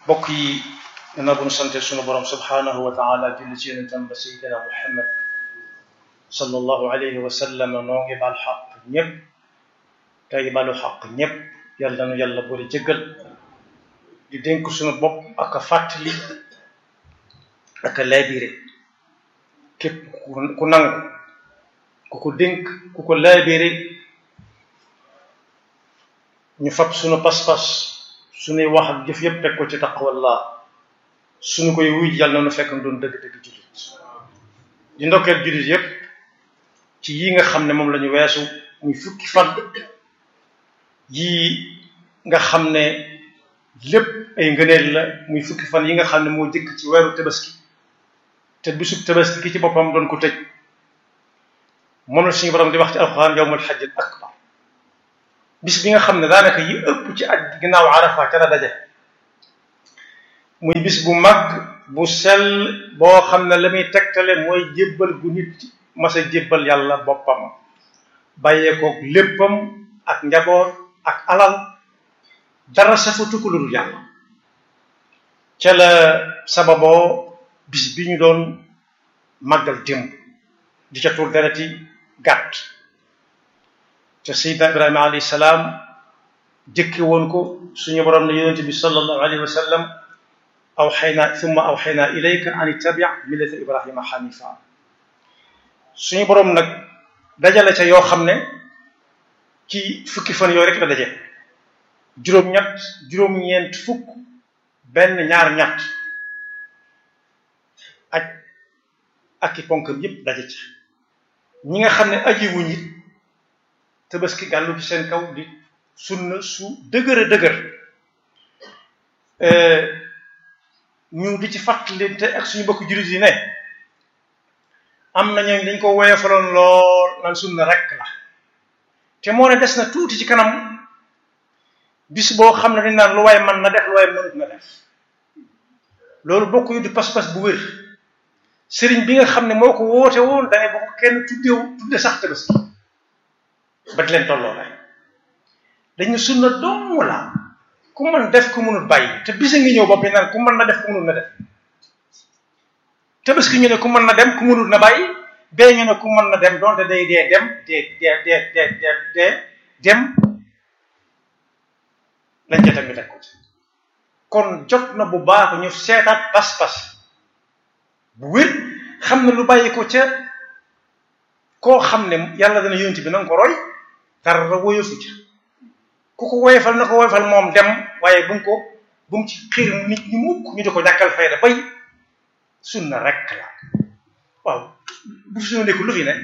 bokk yi gannaaw bu ñu sante sunu borom subhanahu wa taala julli ci yonentam ba sayidina muhammad sallallahu alayhi wa sallam noo ngi baal xaq ñëpp tey balu xaq ñëpp yàlla nu yàlla boole jëggal di dénk sunu bopp ak a fàttali ak a laabire képp ku nangu ku ko dénk ku ko laabire ñu fab sunu pas-pas sunuy wax ak jëf yëpp teg ko ci taqwallah suñu koy wuy yàlla na nu fekk doon dëgg-dëgg jullit di ndokkeel jullit yëpp ci yi nga xam ne moom la ñu weesu muy fukki fan yii nga xam ne lépp ay ngëneel la muy fukki fan yi nga xam ne moo jëkk ci weeru tabaski te bisub tabaski ki ci boppam doon ko tëj moom la suñu borom di wax ci alxuraan yawmul hajjil akbar bis bi nga xam ne daanaka yi ëpp ci aj ginnaaw arafa ca la daje muy bis bu mag bu sell boo xam ne la muy tegtale mooy jébbal gu nit mas a jébbal yàlla boppam bàyyeekook léppam ak njaboot ak alal dara safatu ko lu dul yàlla ca la sababoo bis bi ñu doon màggal démb di ca tuur dereti gàtt te Seydina Ibrahima alayhi salaam jëkke woon ko suñu borom ne yonente bi sallallahu alayhi wa sallam awxaynaa summa awxaynaa ilayka an ittabi millata ibrahima xanifa suñu boroom nag dajale ca yoo xam ne ci fukki fan yooyu rek la daje juróom-ñett juróom-ñeent fukk benn ñaar ñett aj ak i ponkam yépp daje ca ñi nga xam ne aji wuñ it tabaski gàllu ci seen kaw di sunna su dëgër a dëgër ñu di ci fàttalinte ak suñu bokk jullit yi ne am na ñooñ dañ ko woyofaloon lool naan sunna rekk la te moo ne des na tuuti ci kanam bis boo xam ne dañ naan lu waay man na def lu waay mënut na def loolu bokk yu di pas-pas bu wér sëriñ bi nga xam ne moo ko woote woon dane ba ko kenn tuddew tudde sax tabaski ba di leen tolloo lay dañu sunna dong la ku mën def ku mënul bàyyi te bisa ngi ñëw bopp yi naan ku mën na def ku mënul na def tabaski ñu ne ku mën na dem ku mënul na bàyyi bee ñu ne ku mën na dem donte day dee dem dee dee dee dee dee dee dem lañ ca teg ñu teg ko ci kon jot na bu baax ñu seetaat pas-pas bu wér xam ne lu bàyyi ko ca koo xam ne yàlla dana yonent bi na nga ko roy dara woyofu ca ku ko woyofal na ko woyofal moom dem waaye bu mu ko bu mu ci xiir nit ñi mukk ñu di ko ñàkkal fayda bay sunna rekk la waaw bu fi sunna nekkul lu fi ne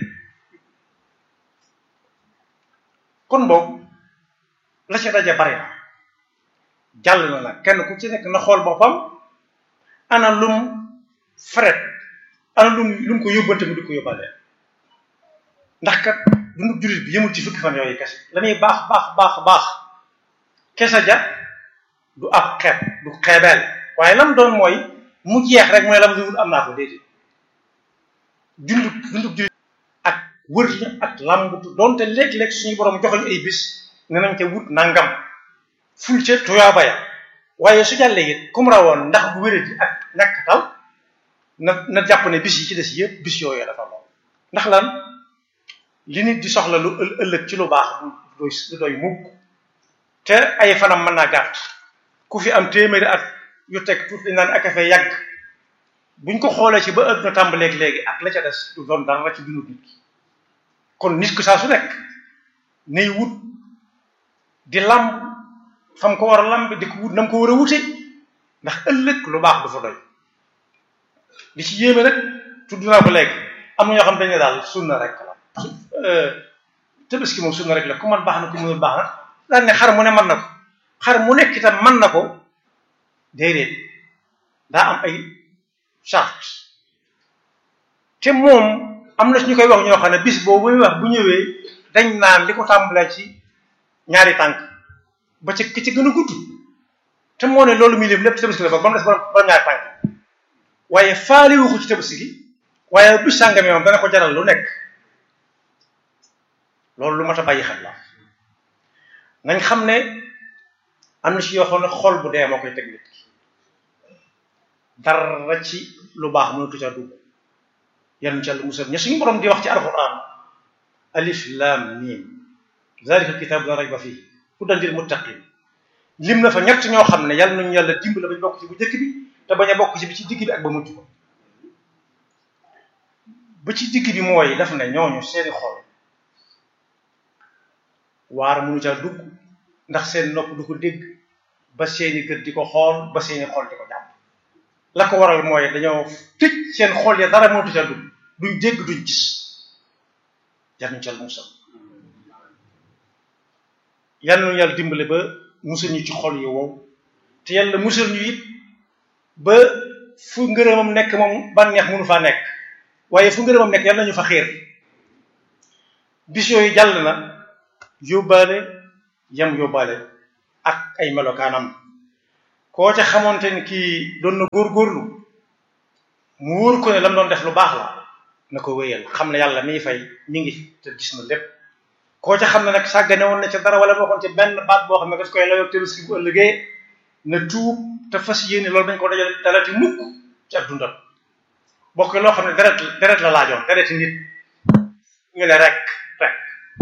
kon boobu la ca daje bari na jàll na nag kenn ku ci nekk na xool boppam ana lum fret ana lum lu mu ko yóbbante mu di ko yóbbaale ndax kat dundu jullit bi yëmul ci fukki fan yooyu kese la muy baax baax baax baax kese ja du ab xeeb du xeebeel waaye lam doon mooy mu jeex rek mooy lam di wut am naa ko déedéet dundu dundu jullit ak wër la ak làmbutu doonte léeg-léeg suñu borom joxoñ ay bis ne nañ ca wut nangam ful ca tuyaaba ya waaye su jàllee it kum rawoon ndax bu wéradi ak ñàkk taw na na jàpp ne bis yi ci des yëpp bis yooyu dafa lool ndax lan li nit di soxla lu ëllëg ci lu baax du doy du doy mukk te ay fanam mën naa gàtt ku fi am téeméeri at yu teg tuuti dañ naan ak a fee yàgg buñ ko xoolee ci ba ëpp na tàmbaleeg léegi ak la ca des du doon dara ci dundu nit ki kon nit ku saa su nekk nay wut di lamb fam ko war a lamb di ko wut na mu ko war a wute ndax ëllëg lu baax du fa doy li ci yéeme rek tudd naa ko léegi am na ñoo xam dañ ne daal sunna rek la tabaski moom sunna rek la ku man baax na ku mënul baax na daan ne xar mu ne mën na ko xar mu nekk itam mën na ko déedéet daa am ay charte te moom am na ñu koy wax ñoo xam ne bis boobu muy wax bu ñëwee dañ naan li ko tàmbalee ci ñaari tànk ba ci ki ci gën a gudd te moo ne loolu muy lim lépp ci tabaski la ba mu des ba ñaari tànk waaye faale wu ko ci tabaski gi waaye bis sàngame moom dana ko jaral lu nekk loolu lu mat a bàyyi xel la nañ xam ne am na ci yoo xam ne xol bu dee moo koy teg nit ki dara ci lu baax mënatu ca dugg yal na ci yàlla musal ña suñu borom di wax ci alquran alif lam mim zalika alkitabu la rayba fii hudan lil muttaqin lim na fa ñett ñoo xam ne yàlla nañu yàlla dimbali bañ bokk ci bu njëkk bi te bañ a bokk ci bi ci digg bi ak ba mujj ko ba ci digg bi mooy daf ne ñooñu seeni xol waar mënu caa dugg ndax seen nopp du ko dégg ba seeni gët di ko xool ba seeni xol di ko jàpp la ko waral mooy dañoo tëj seen xol ya dara mënatu caa dugg duñ dégg duñ gis yal nañu ca musal yal nañu yàlla dimbale ba musal ñu ci xol yi wow te yàlla musal ñu it ba fu ngërëmam nekk moom bànneex mënu faa nekk waaye fu ngërëmam nekk yàlla nañu fa xiir bis yooyu jàll na yóbbaale yam yóbbaale ak ay melokaanam koo ca xamoonte ni kii doon na góorgóorlu mu wóor ko ne lam doon def lu baax la na ko wéyal xam ne yàlla miy fay mi ngi te gis na lépp koo ca xam ne nag sàggane woon na ca dara wala bokkoon ci benn baat boo xam ne daf koy layoog tëruski bu ëllëgee na tuub te fas yéene loolu dañ ko dajale dalati mukk ci ak dundal bokk loo xam ne deret deret la laajoon dereti nit ñu ne rek rek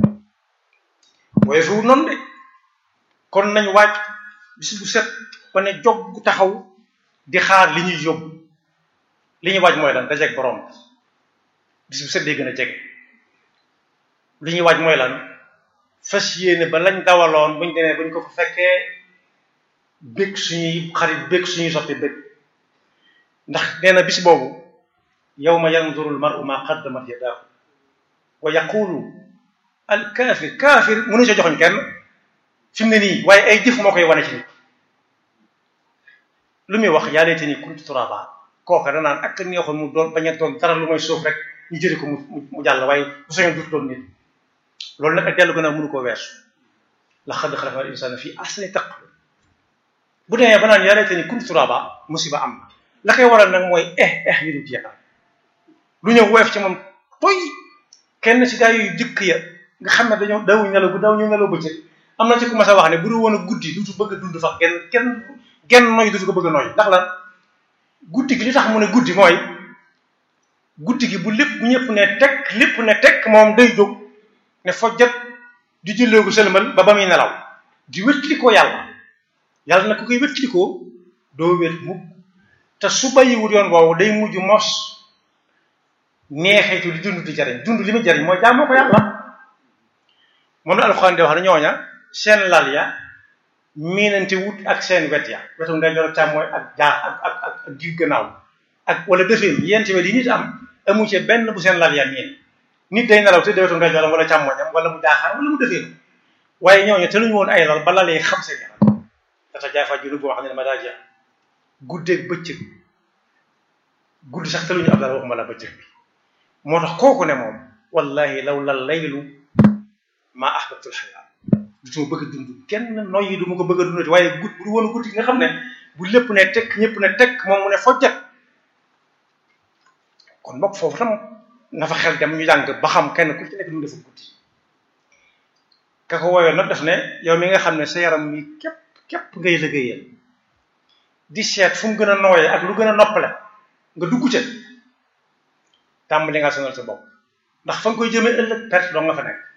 waaye fiwul noonu de kon nañ waaj bis bu set ba ne jog taxaw di xaar li ñuy yóbbu li ñuy waaj mooy lan dajeeg borom bis bu set day gën a jege li ñuy waaj mooy lan fas yéene ba lañ dawaloon buñ demee buñ ko fa fekkee bég suñuy xarit bég suñuy soppi bég ndax nee na bis boobu yawma yanzuru al-mar'u ma qaddamat yadaahu wa yaqulu al kaafir kaafir mënu sa joxoñ kenn fi mu ne nii waaye ay jëf moo koy wane ci nit lu muy wax yaa laytanii kuntu turaaba kooka danaan ak neexoon mu doon bañ a doon dara lu mooy suuf rek ñu jëri ko mu mu jàll waaye bu soñoon dut doon nit loolu nag ak dellu gën a mënu koo weesu laqad xalaqnal insaana fii ahsani taqwiim bu demee ba naan yaa laytanii kuntu turaaba musiba am na la koy waral nag mooy eh eh yu dul jeexal lu ñëw woyof ci moom toy kenn ci gaa yu jëkk ya nga xam ne dañoo dawuñ nelaw bu daw ñu nelaw bëccëg am na ci ku mas a wax ne bu dul woon a guddi dutu bëgg a dund fa kenn kenn genn noy dutu ko bëgg a noy ndax lan guddi gi li tax mu ne guddi mooy guddi gi bu lépp bu ñëpp ne tekk lépp ne tekk moom day jóg ne fojjat di julleegu sëlmal ba ba muy nelaw di wétlikoo yàlla yàlla na ku koy wétlikoo doo wét mukk te su bàyyiwul yoon woowu day mujj mos neexeetu di dund di jariñ dund li muy jariñ mooy jaamoo ko yàlla moom la alxuraan di wax ne ñooña seen lal ya miinante wut ak seen wet ya wetu ndeyjoor ak càmmooñ ak jaa ak ak ak ak digg gannaaw ak wala defeen yenti wet yi nit am amu ci benn bu seen lal ya miin nit day nelaw te wetu ndeyjooram wala càmmooñam wala mu jaaxaan wala mu defeen waaye ñooñu te luñu woon ay lal ba lal yi xam seen yaram data jaafa junubu boo xam ne ma daa jeex guddeeg bëccëg guddi sax te luñu ab lal waxuma la bëccëg bi moo tax kooku ne moom wallahi law la laylu maa ahbabtul xayaa du ma bëgg a dund kenn noyyi du ma ko bëgg a dundati waaye gudd bu du woon guddi nga xam ne bu lépp ne tekk ñëpp ne tekk moom mu ne fojjat kon mbokk foofu tam na fa xel dem ñu jàng ba xam kenn ku ci nekk du dafa guddi ka ko woowee nag daf ne yow mi nga xam ne sa yaram mi képp képp ngay liggéeyal di seet fu mu gën a nooyee ak lu gën a noppale nga dugg ca tàmbali nga sonal sa bopp ndax fa nga koy jëmee ëllëg perte doo nga fa nekk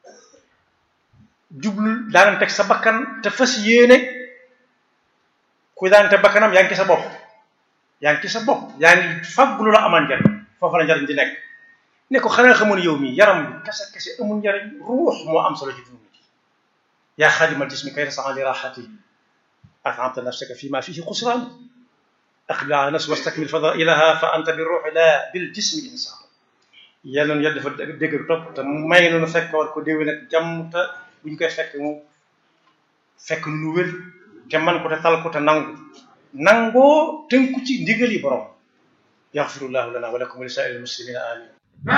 jublu daan teg sa bakkan te fas yéene ku daan teg bakkanam yaa ngi ci sa bopp yaa ngi ci sa bopp yaa ngi fàggu lu la amal njariñ foofu la njariñ di nekk ne ko xanaa xamoon yow mii yaram bi kese kese amul njariñ ruux moo am solo ci dund bi yaa xaadimal jismi kay tasaxan li raxati at'amta nafsaka fi ma fihi xusraan aqbil ala nafsi wastakmil fadailaha fa anta bi ruuxi la bil jismi insaan yal nañu yàlla dafa dégg topp te may nu fekk war ko déwén ak jàmm te bu ñu koy fekk mu fekk nu wér te man ko te tal ko te nangu nangoo tënku ci ndigal yi borom yaxfirullahu lana wa lakum wa li saa'iril muslimina amin